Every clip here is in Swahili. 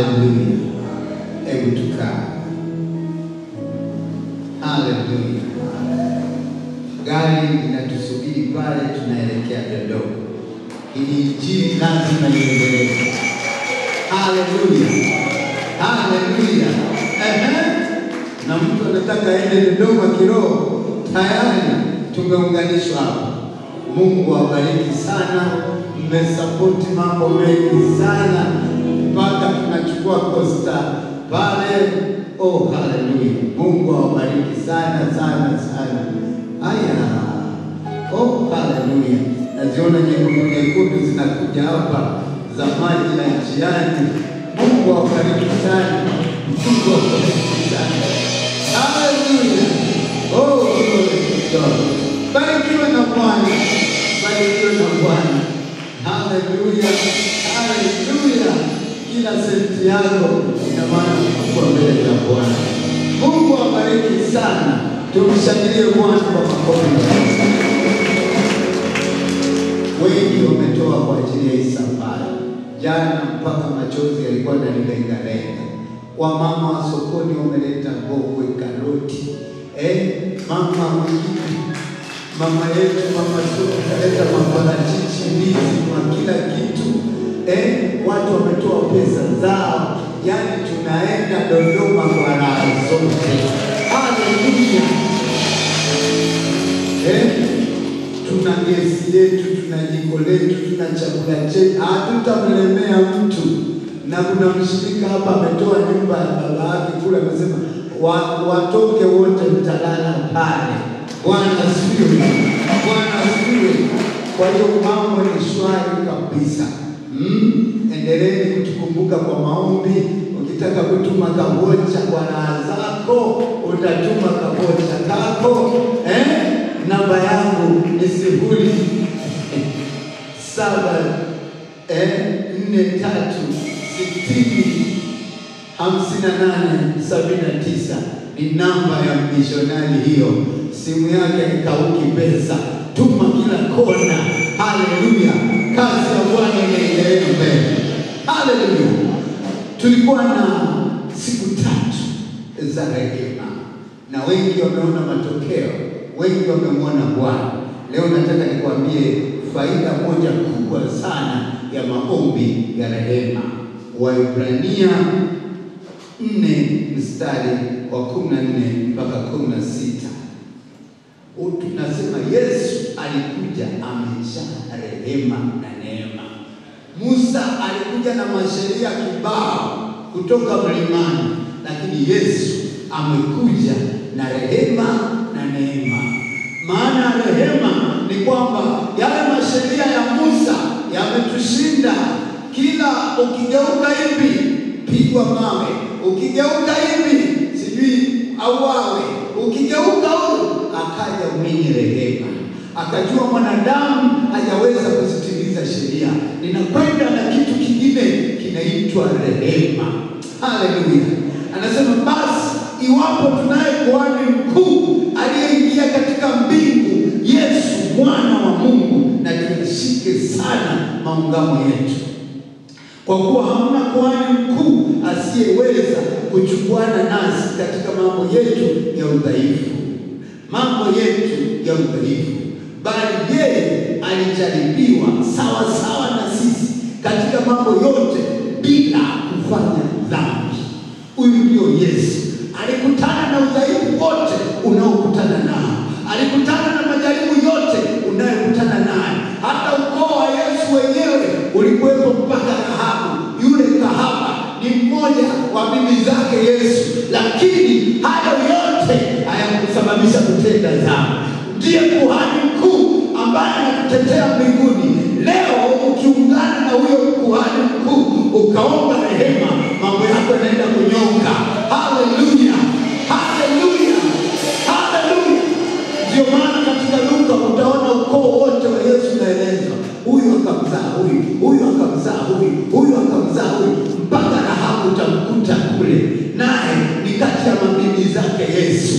Haleluya. Hebu tukaa. Haleluya. Gari linatusubiri pale, tunaelekea Dodoma. Ili injili lazima iendelee. Haleluya, haleluya. Ehe, na mtu anataka aende Dodoma kiroho, tayari tumeunganishwa hapa. Mungu awabariki sana, mmesapoti mambo mengi sana mpaka tunachukua kosta pale. Oh, haleluya! Mungu awabariki sana sana sana. Haya, oh, haleluya! Naziona nyekundu nyekundu zinakuja hapa za maji na njiani. Mungu awabariki sana, Mungu awabariki sana. Haleluya! Oh, glory to God. Barikiwe na Bwana, barikiwe na Bwana. Haleluya, haleluya. Kila senti yako ina maana kubwa mbele za Bwana. Mungu awabariki sana. Tumshangilie Bwana kwa makofi. Wengi wametoa kwa ajili ya hii safari. Jana mpaka machozi yalikuwa yananilengalenga. Wamama wa sokoni wameleta ngogwe, karoti, eh, mama mwingine mama yetu mama soko kaleta maparachichi, ndizi, kwa kila kitu eh, watu wametoa pesa zao, yaani tunaenda Dodoma kwa raha zote. Haleluya! Eh, tuna gesi yetu, tuna jiko letu, tuna chakula chetu, hatutamlemea mtu. Na kuna mshirika hapa ametoa nyumba ya baba yake kule, amesema wa- watoke wote, mtalala pale. Bwana asifiwe, Bwana asifiwe. Kwa hiyo mambo ni shwari kabisa. Mm, endeleeni kutukumbuka kwa maombi. Ukitaka kutuma kabocha kwa raha zako, utatuma kabocha kako eh? Namba yangu ni sifuri saba eh, nne tatu sitini hamsini na nane sabini na tisa ni namba ya mishonari hiyo. Simu yake haikauki pesa, tuma kila kona. Haleluya, kazi ya Bwana inaendelea mbele. Haleluya. Tulikuwa na siku tatu za rehema na wengi wameona matokeo, wengi wamemwona Bwana. Leo nataka nikwambie faida moja kubwa sana ya maombi ya rehema. Waibrania nne mstari wa kumi na nne mpaka kumi na sita tunasema Yesu alikuja amejaa rehema na neema. Musa alikuja na masheria kibao kutoka mlimani, lakini Yesu amekuja na rehema na neema. Maana ya rehema ni kwamba yale masheria ya Musa yametushinda. Kila ukigeuka hivi pigwa mawe, ukigeuka hivi sijui auawe, ukigeuka huyu. Akaja mwenye rehema, akajua mwanadamu hajaweza kuzitimiza sheria, ninakwenda na kitu kingine kinaitwa rehema. Haleluya! Anasema basi, iwapo tunaye kuhani mkuu aliyeingia katika mbingu, Yesu mwana wa Mungu, na tuyashike sana maungamo yetu kwa kuwa hamna kuhani mkuu asiyeweza kuchukuana nasi katika mambo yetu ya udhaifu, mambo yetu ya udhaifu, bali yeye alijaribiwa sawa sawa na sisi katika mambo yote bila kufanya dhambi. Huyu ndio Yesu, alikutana na udhaifu wote unaokutana nao, alikutana na majaribu yote unayokutana nayo. Hata ukoo wa Yesu wenyewe ulikuwepo mpaka Rahabu, yule kahaba ni mmoja wa bibi zake Yesu, lakini hayo yote hayakusababisha kutenda dhambi. Ndiye kuhani mkuu ambaye anatutetea mbinguni. Leo ukiungana na huyo kuhani mkuu ukaomba rehema, mambo yako yanaenda kunyoka. Haleluya, haleluya, haleluya! Ndio maana katika Luka utaona ukoo wote wa Yesu unaelezwa, huyu akamzaa huyu, huyu akamzaa huyu, huyu akamzaa huyu, mpaka Rahabu utamkuta kule, naye ni kati ya mabibi zake Yesu.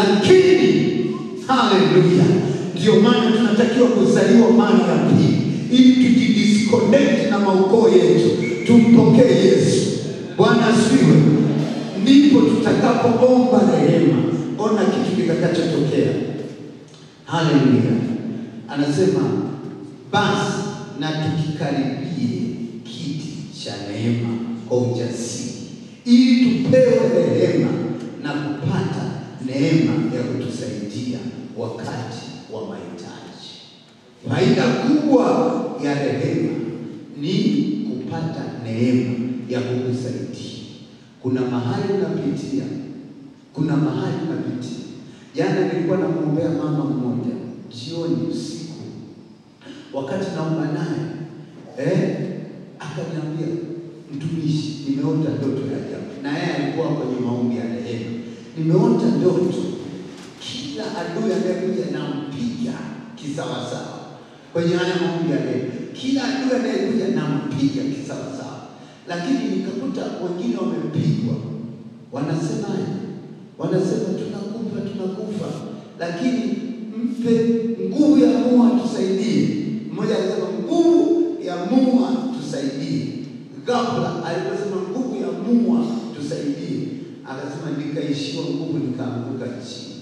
Lakini haleluya, ndio maana tunatakiwa kuzaliwa mara ya pili, ili tujidisconnect na maukoo yetu, tumpokee Yesu. Bwana asifiwe. Ndipo tutakapoomba rehema, ona kitu kitakachotokea. Haleluya! Anasema basi na tukikaribie kiti cha neema kwa ujasiri, ili tupewe rehema na kupata neema ya kutusaidia wakati wa mahitaji. Faida kubwa ya rehema ni kupata neema ya kukusaidia. Kuna mahali unapitia, kuna mahali unapitia. Jana nilikuwa namwombea mama mmoja jioni, usiku, wakati naomba naye eh, akaniambia mtumishi, nimeota ndoto ya ajabu. Na yeye alikuwa kwenye maombi ya rehema. Nimeota ndoto, kila adui anayekuja nampiga kisawasawa kwenye haya maombi ya rehema, kila adui anayekuja nampiga kisawasawa, lakini nikakuta wengine wamepigwa, wanasemaje? Wanasema tunakufa, tunakufa, lakini mpe nguvu ya Mungu atusaidie. Mmoja alisema nguvu ya Mungu atusaidie. Ghafla aliposema nguvu ya Mungu tusaidie, akasema nikaishiwa nguvu, nikaanguka chini,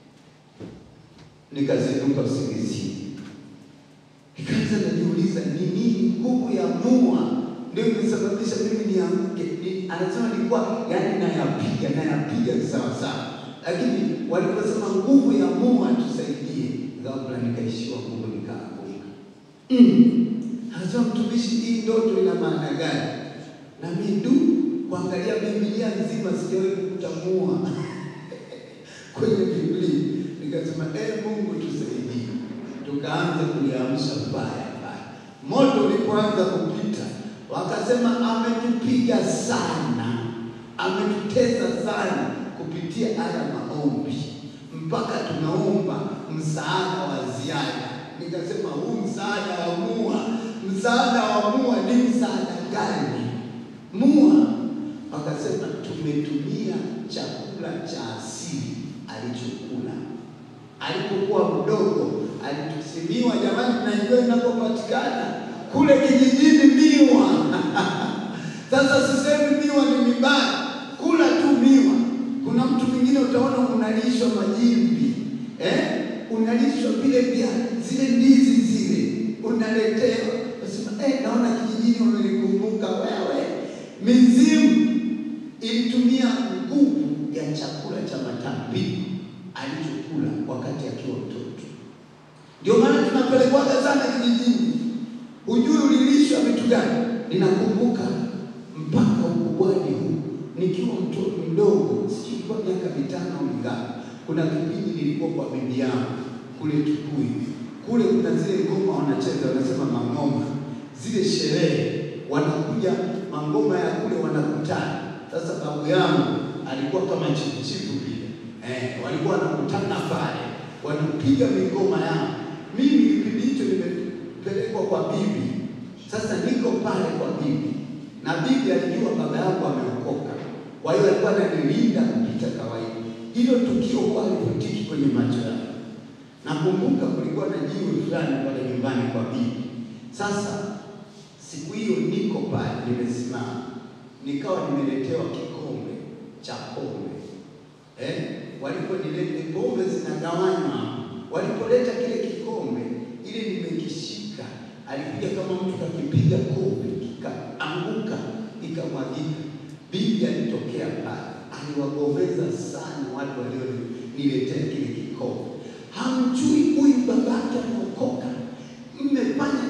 nikazinduka usingizini. Nikaanza najiuliza ni nini nguvu ya Mungu ndio imesababisha mimi nianguke. Ni, anasema nilikuwa yani nayapiga nayapiga sawa sawa, lakini waliposema nguvu ya Mungu atusaidie, ghafla nikaishiwa nguvu nikaanguka. Mm. Anasema mtumishi, hii ndoto ina maana gani? Na mimi du kuangalia Biblia nzima sijawahi kutamua kwenye Biblia, nikasema eh, Mungu tusaidie. Tukaanza kuliamsha baya baya. Moto ulipoanza kupita, wakasema ametupiga sana, ametutesa sana kupitia haya maombi, mpaka tunaomba msaada wa ziada. Nikasema huu msaada wa mua, msaada wa mua ni msaada gani? Mua wakasema tumetumia chakula cha asili alichokula alipokuwa mdogo, alitusimiwa. Jamani, tunajua inapopatikana kule kijijini miwa. Sasa sisemi miwa ni mibaya, kula tu miwa. Kuna mtu mwingine utaona unalishwa majimbi eh? unalishwa vile vya zile ndizi zile unaletewa, nasema eh, naona kijijini wamenikumbuka wewe. Mizimu ilitumia nguvu ya chakula cha matambiko alichokula wakati akiwa mtoto. Ndio maana tunapelekwaga sana kijijini, hujui ulilishwa vitu gani. Ninakumbuka mpaka ukubwani huu nikiwa mtoto mdogo, sijui kwa miaka mitano au mingapi, kuna kipindi nilikuwa kwa bibi yangu kule Tukuyu. Kule kuna zile ngoma wanacheza, wanasema mangoma, zile sherehe wanakuja mangoma ya kule wanakutana. Sasa babu yangu alikuwa kama chifuchifu vile eh, walikuwa wanakutana pale wanapiga mingoma yao. Mimi kipindi hicho nimepelekwa kwa bibi, sasa niko pale kwa bibi na bibi alijua baba yangu ameokoka, kwa hiyo alikuwa ananilinda kupita kawaida. Hilo tukio kwa alipotiki kwenye macho yangu. Nakumbuka kulikuwa na jiwe fulani pale nyumbani kwa bibi. Sasa siku hiyo niko pale nimesimama, nikawa nimeletewa kikombe cha pombe eh? Waliponileta pombe zinagawanywa, walipoleta kile kikombe, ile nimekishika, alikuja kama mtu kakipiga kobe, kikaanguka, ikamwagika. Bibi alitokea pale, aliwagomeza sana watu walioniletea kile kikombe. Hamjui huyu babake ameokoka, mmefanya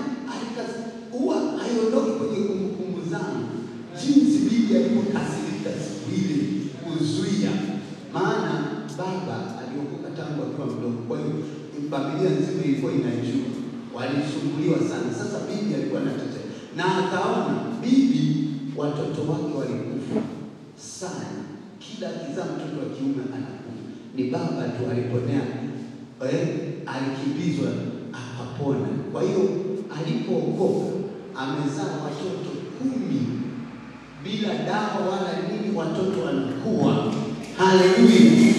huwa haiondoki kwenye kumbukumbu zangu, jinsi bibi alivyokasirika siku ile kuzuia. Maana baba aliokoka tangu akiwa mdogo, kwa hiyo familia nzima ilikuwa inajua, walisumbuliwa sana. Sasa bibi alikuwa anatetea na akaona bibi watoto wake walikufa sana, kila akizaa mtoto wa kiume anakufa. Ni baba tu aliponea, eh, alikimbizwa akapona. Kwa hiyo alipookoka amezaa watoto kumi bila dawa wala nini, watoto wanakuwa. Haleluya!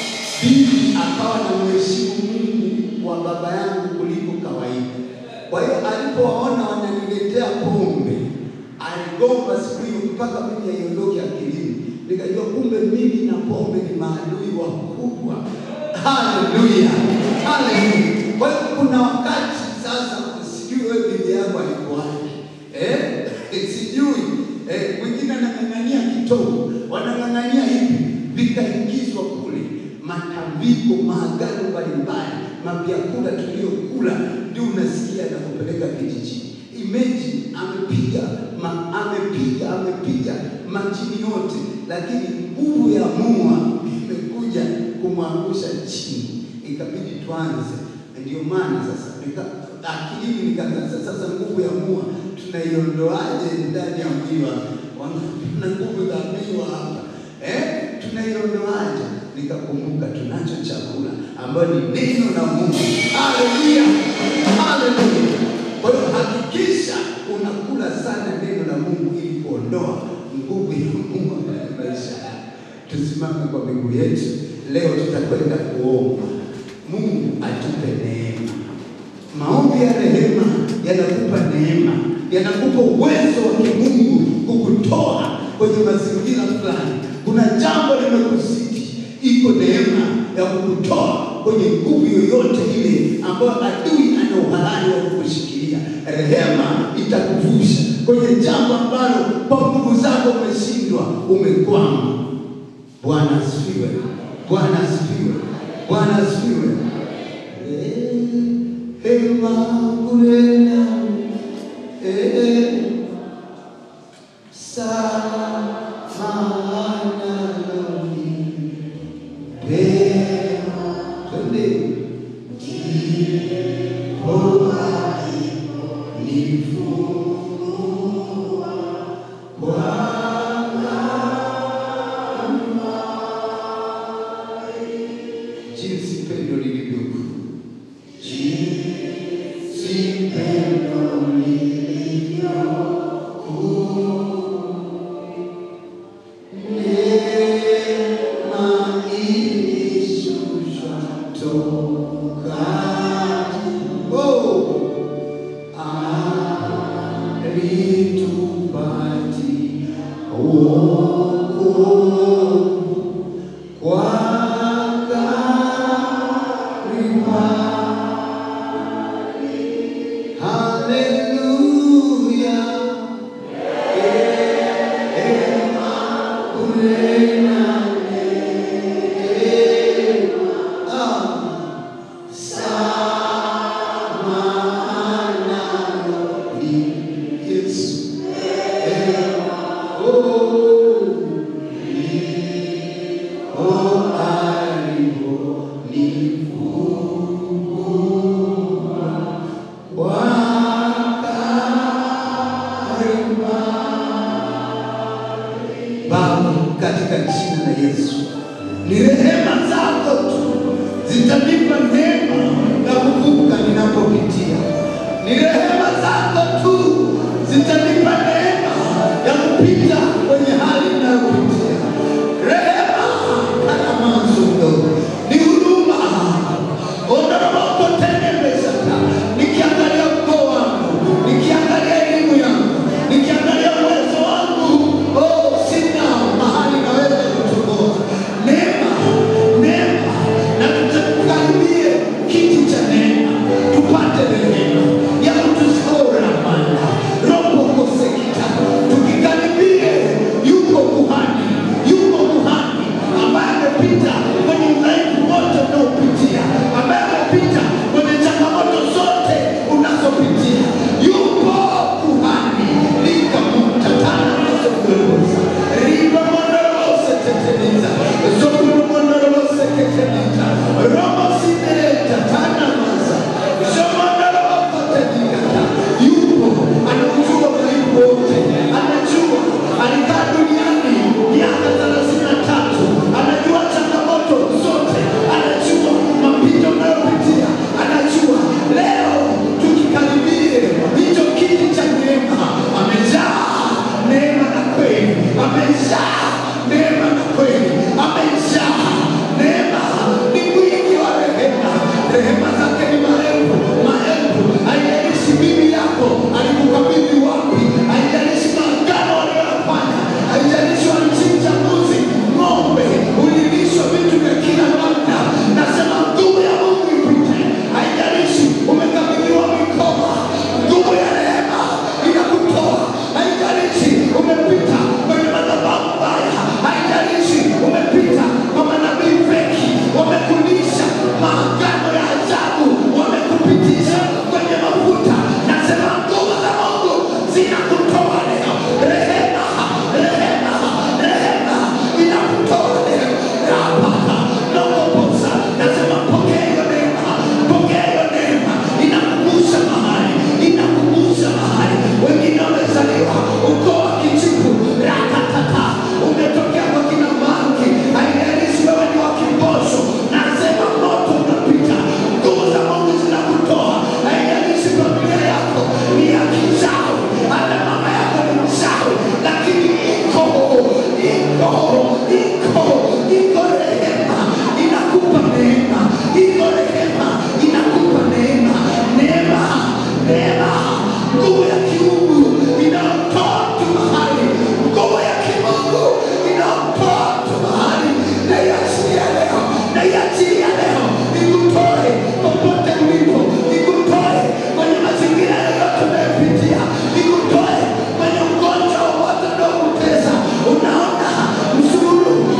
Bibi akawa na mheshimu Mungu wa baba yangu kuliko kawaida. Kwa hiyo alipowaona wananiletea pombe, aligomba siku hiyo mpaka mimi haiondoke akilini, nikajua kumbe mimi na pombe ni maadui wakubwa. Haleluya, haleluya. Kwa hiyo kuna wakati sasa, sijui wewe bibi yako alikuwaje eh? sijui eh, mwingine anang'ang'ania kitovu, wanang'ang'ania hivi, vikaingizwa kule matambiko, maagano mbalimbali, mavyakula tuliyokula, ndio unasikia anakupeleka kijijini. Imagine amepiga ma, amepiga amepiga majini yote, lakini nguvu ya mua imekuja kumwangusha chini, ikabidi tuanze. Ndio maana sasa nika akilini nikaanza sasa, nguvu ya mua tunaiondoaje ndani ya mwili wangu? Na nguvu za miwa hapa eh, tunaiondoaje? Nikakumbuka tunacho chakula ambayo ni neno la Mungu. Haleluya, haleluya. Kwa hiyo hakikisha unakula sana neno la Mungu ili kuondoa nguvu ya Mungu ndani ya maisha yako. Tusimame kwa miguu yetu leo, tutakwenda kuomba Mungu atupe neema. Maombi ya rehema yanakupa neema, yanakupa uwezo wa kimungu kukutoa kwenye mazingira fulani. Kuna jambo limekusiti, iko neema ya kukutoa kwenye nguvu yoyote ile ambayo adui ana uhalali wa kukushikilia. Rehema itakuvusha kwenye jambo ambalo kwa nguvu zako umeshindwa, umekwama. Bwana asifiwe, Bwana asifiwe, Bwana asifiwe. Hema kulena eh, samahana nami pema twende nifungua jinsi pendo lilivyo kuu, jinsi pendo lilivyo kuu, neema ilishushwa toka oh, alitupatia wokovu kwa Kalvari. Haleluya. Neema kunena neema. Ah. Samahana ni Yesu. Neema. Oh. Oh, aliponifungua kwa Kalvari. Baba, katika jina la Yesu, ni rehema zako tu zitanipa neema na kuvuka ninapopitia. Ni rehema zako tu zitanipa neema ya kupita kwenye hali ninayopitia. Rehema kana mwanzo mdogo, ni huduma ondoramokotenemesaka nikiangalia ukoo wangu, nikiangalia elimu yangu, nikiangalia uwezo wangu, oh, sina mahali naweza kutoboa. Neema, neema, na tukaribie kiti cha neema, tupate rehema ya kutusora mana robo kosekita iko iko rehema inakupa neema, iko rehema inakupa neema, neema neema, nguvu ya kiungu inaotoa mtu mahali, nguvu ya kimungu inaotoa mtu mahali. Naiachilia leo, naiachilia leo, ikutoe popote ulipo, ikutoe kwenye mazingira yoyote unayopitia, ikutoe kwenye ugonjwa wowote unaokutesa. Unaona msururu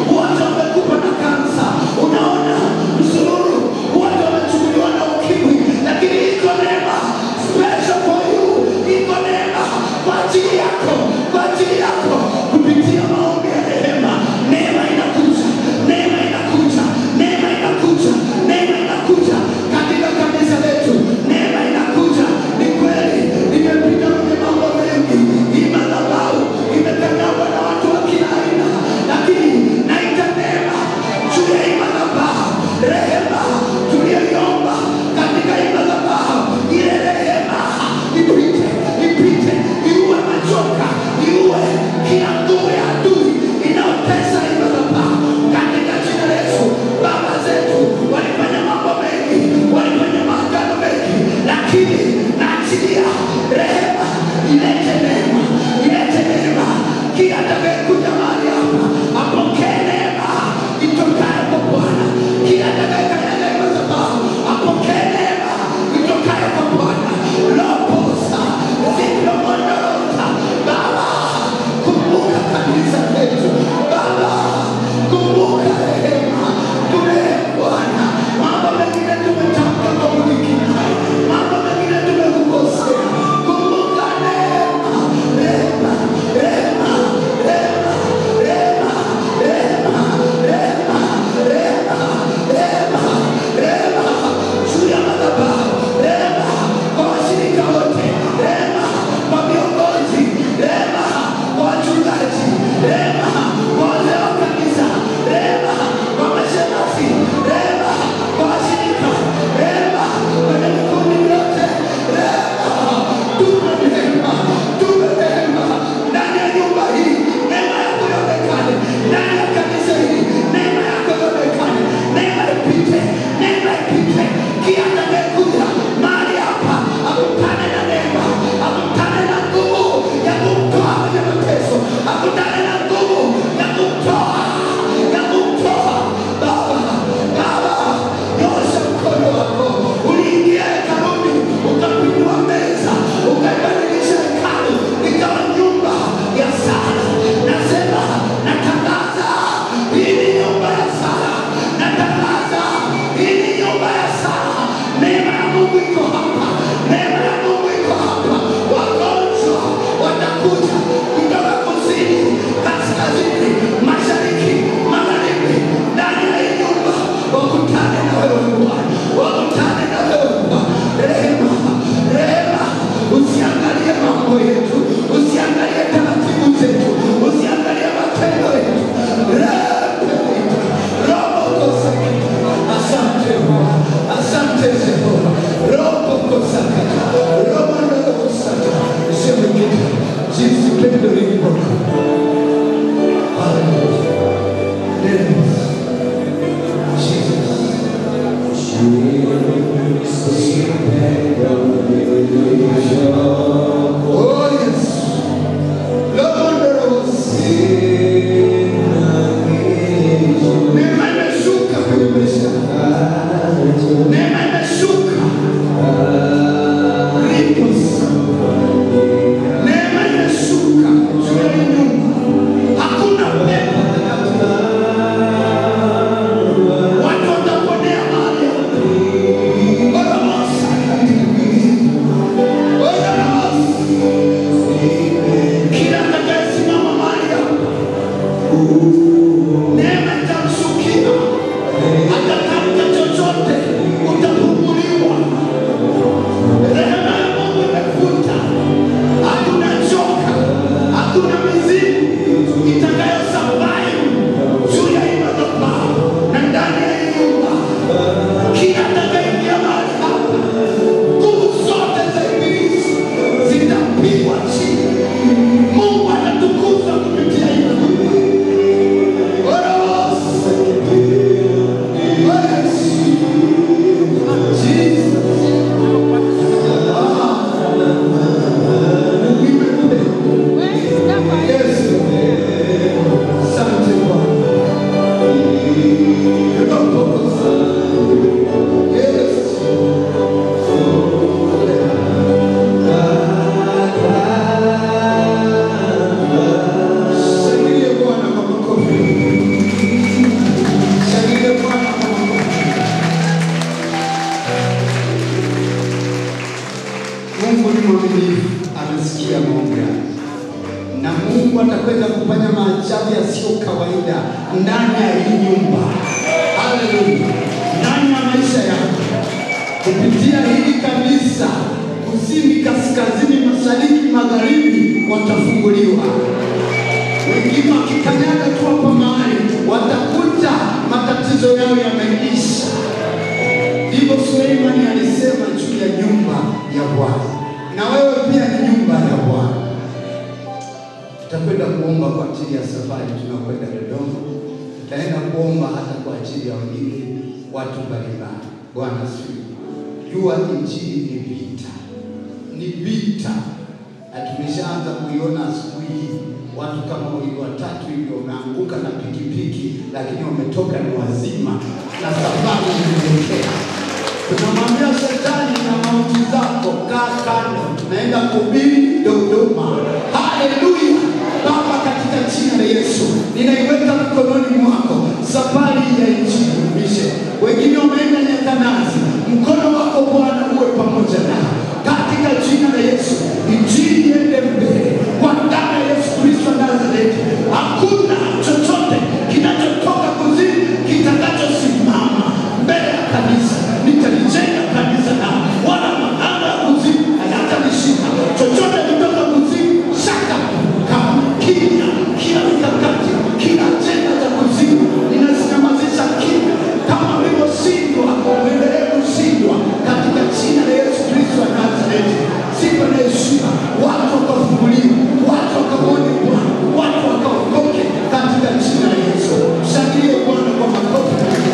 kawaida ndani ya hii nyumba. Haleluya! Ndani ya maisha yako kupitia hili kanisa, kusini, kaskazini, mashariki, magharibi, watafunguliwa. Wengine wakikanyaga tu hapa mahali watakuta matatizo yao yameisha. Ndivyo Suleimani alisema juu ya nyumba ya Bwana, na wewe pia ni nyumba ya Bwana. Tutakwenda kuomba kwa ajili ya safari, tunakwenda Dodoma. Tutaenda kuomba hata kwa ajili ya wengine, watu mbalimbali. Bwana asifiwe. Jua injili ni vita, ni vita, na tumeshaanza kuiona asubuhi hii. Watu kama wawili watatu hivyo wameanguka na pikipiki, lakini wametoka ni wazima na safari inaelekea. Tunamwambia shetani na mauti zako, kaa kando, naenda kuhubiri Dodoma. Haleluya! Baba, katika jina la Yesu ninaiweka mikononi mwako safari ya injili umishe. Wengine wameenda Nyakanazi, mkono wako Bwana uwe pamoja nao katika jina la Yesu. Injili iende mbele kwa damu ya Yesu Kristo wa Nazareti. Hakuna chochote kinachotoka kuzimu kitakachosimama mbele ya kanisa. Nitalijenga kanisa na wala mahanga ya kuzimu hayatanishinda. Chochote kutoka kuzimu shaka kama kimya, kila mikakati, kila ajenda za kuzimu ninazinyamazisha kimya, kama ulivyoshindwa uendelee kushindwa katika jina la Yesu Kristo wa Nazareti. Sifa na heshima, watu wakafunguliwa, watu wakaone Bwana, watu wakaokoke katika jina la Yesu. Mshangilie Bwana kwa makofi.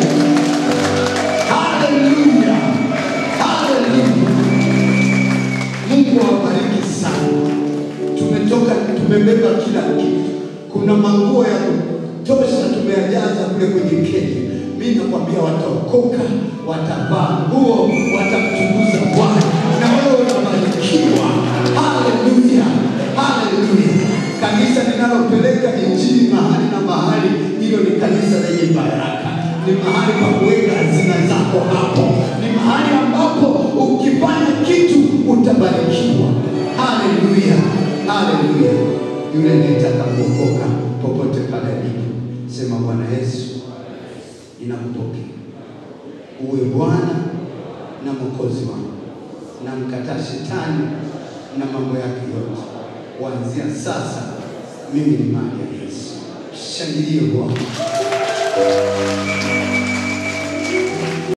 Haleluya, haleluya. Mungu awabariki sana. Tumetoka tumebeba kila kitu. Kuna manguo ya kutosha tumeyajaza kule kwenye kenya. Mimi nakwambia wataokoka, watavaa nguo, watamtukuza Bwana na wewe unabarikiwa. Haleluya, haleluya. Kanisa linalopeleka injili mahali na mahali, hilo ni kanisa lenye baraka. Ni mahali pa kuweka hazina zako hapo, ni mahali ambapo ukifanya kitu utabarikiwa. Haleluya, haleluya. Yule anayetaka kuokoka popote pale alipo, sema Bwana Yesu, ninakupokea uwe Bwana na Mwokozi wangu, na mkataa shetani na mambo yake yote. Kuanzia sasa mimi ni mali ya Yesu. Shangilie Bwana.